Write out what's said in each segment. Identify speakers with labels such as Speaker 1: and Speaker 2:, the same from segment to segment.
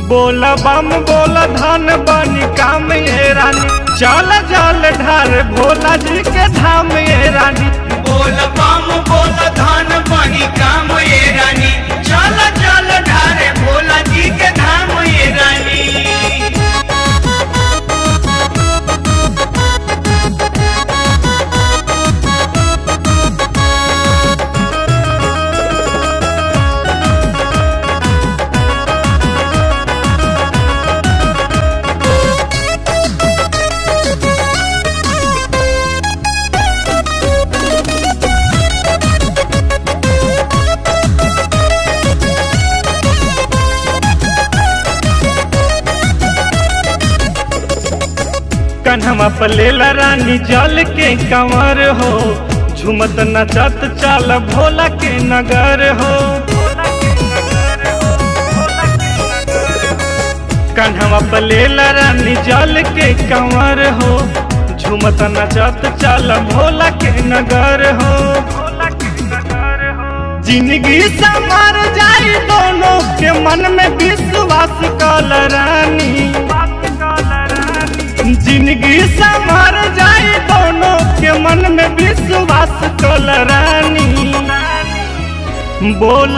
Speaker 1: बोल बम बोल धन बनी काम ये रानी चल जल ढार भोला जी के धाम ये रानी
Speaker 2: बोल बम बोल धन बनी काम ये रानी चल चल ढारे भोला जी के धाम ये रानी
Speaker 1: कन्हवा पलेला रानी जल के कंवर हो झुमत नचत चल भोला के नगर हो कन्हवा पलेला रानी जल के कंवर हो झुमत नचत चल भोला के नगर हो जिंदगी संवर जाई दोनों के मन में विश्वास कल रानी जिंदगी संवर जाए दोनों के मन में विश्वास कल रानी बोल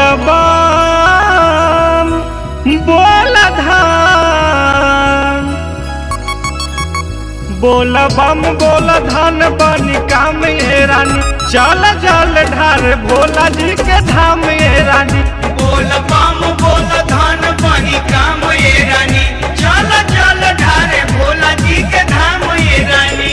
Speaker 1: बम बोल धाम बोल बम बोल धन बनी काम ये रानी चल जल ढार भोला जी के धाम ये रानी
Speaker 2: बोल बम बोल धन बनी काम ये रानी चल चल ढारे भोला जी के धाम ये रानी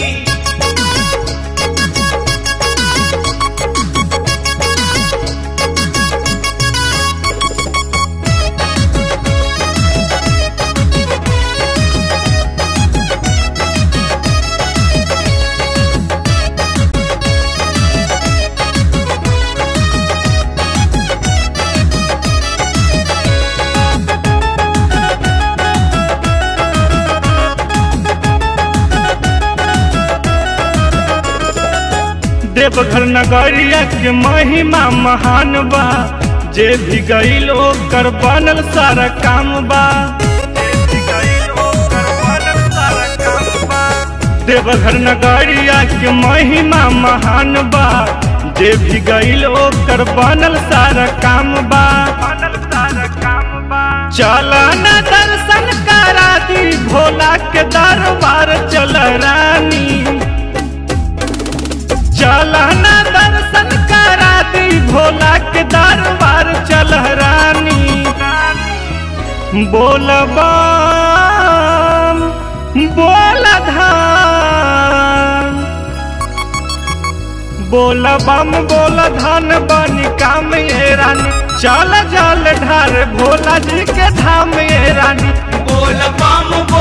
Speaker 1: देवघर नगरिया के महिमा महान बा जे भी गईल ओकर बनल सारा काम बा देवघर नगरिया के महिमा महान बा जे भी गईल ओकर बनल सारा काम बा चल न दर्शन करा दी भोला के दरबार चल रानी चल न दर्शन करा दी भोला के दरबार चल रानी बोल बम बोल धाम बोल बम बोल धन बनी काम ये रानी चल जल ढार भोला जी के धाम ये रानी
Speaker 2: बोल बम बोल